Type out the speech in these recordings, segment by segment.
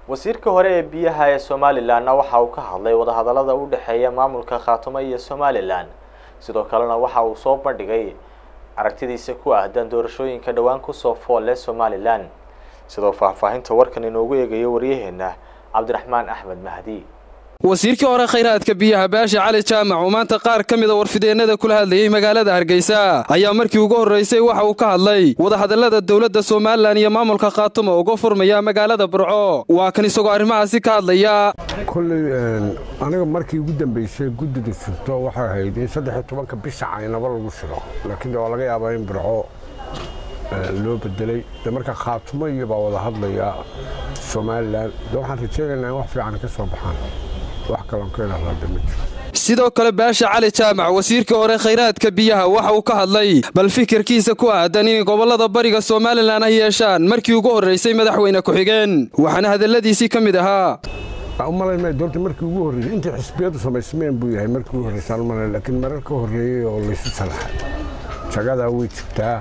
wasiirka hore ee biyaha ee somalilanna waxa uu ka hadlay wadahadallada u dhexeeya maamulka khaatumo iyo somalilan sidoo kalena waxa uu soo bandhigay aragtidiisa ku ahdan doorashooyinka dhowaan kusoo fool leh somalilan sidoo faahfaahinta warkan inoogu eegayo waryaheena cabdiraxmaan axmed mahdi wasiirkii hore khayraadka biyaha baasha cali jaamac oo maanta qaar ka mida warfideennada kula hadlayey magaalada hargeysa ayaa markii ugu horraysay waxa uu ka hadlay wadahadallada dowladda somalilan iyo maamulka khaatumo uga furmaya magaalada burco waa kan isagoo arrimahaasi ka hadlaya kolley aniga markii ugu dambaysay guddidu shirto waxay ahayd in saddexiyo tobanka bisha caynaba lagu shiro laakiin de waa laga yaabaa in burco loo bedelay de marka khaatumo iyo baa wada hadlaya somalilan de waxaan rajaynaynaa in wax fiican ka soo baxaan wax kaloon ka idhahdaa ma jiro sidoo kale baasha cali jaamac wasiirkii hore khayraadka biyaha waxa uu ka hadlay bal fikirkiisa ku aadan inay gobollada bariga somalilan ay yeeshaan markii ugu horraysay madaxweyne ku-xigeen waxaana hadalladiisii ka mid ahaa u malayn maya doorta markii ugu horreysay intii xisbiyadu samaysmeen buu yahay markii ugu horreysaan malay laakiin marar ka horreeyey oo laysu salaxay jagadaa way jirtaa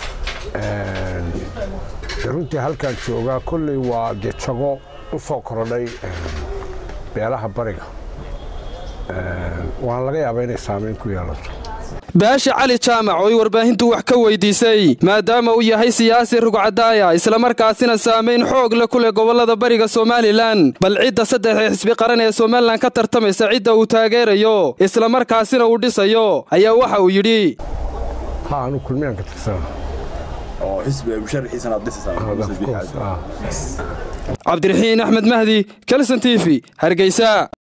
runtii halkaan joogaa kolley waa dee jago u soo korodhay beelaha bariga waana laga yaabaa inay saamayn ku yeelato baasha cali jaamac oo ay warbaahintu wax ka weydiisay maadaama uu yahay siyaasi rugcadaaya islamarkaasina saamayn xoog leh ku leh gobollada bariga somalilan bal cidda saddexda xisbi qaran ee somalilan ka tartamaysa cidda uu taageerayo islamarkaasina uu dhisayo ayaa waxa uu yidhi ha anu kulmiyaan ka tirsana cabdiraxiin axmed mahdi kelson t v hargeysa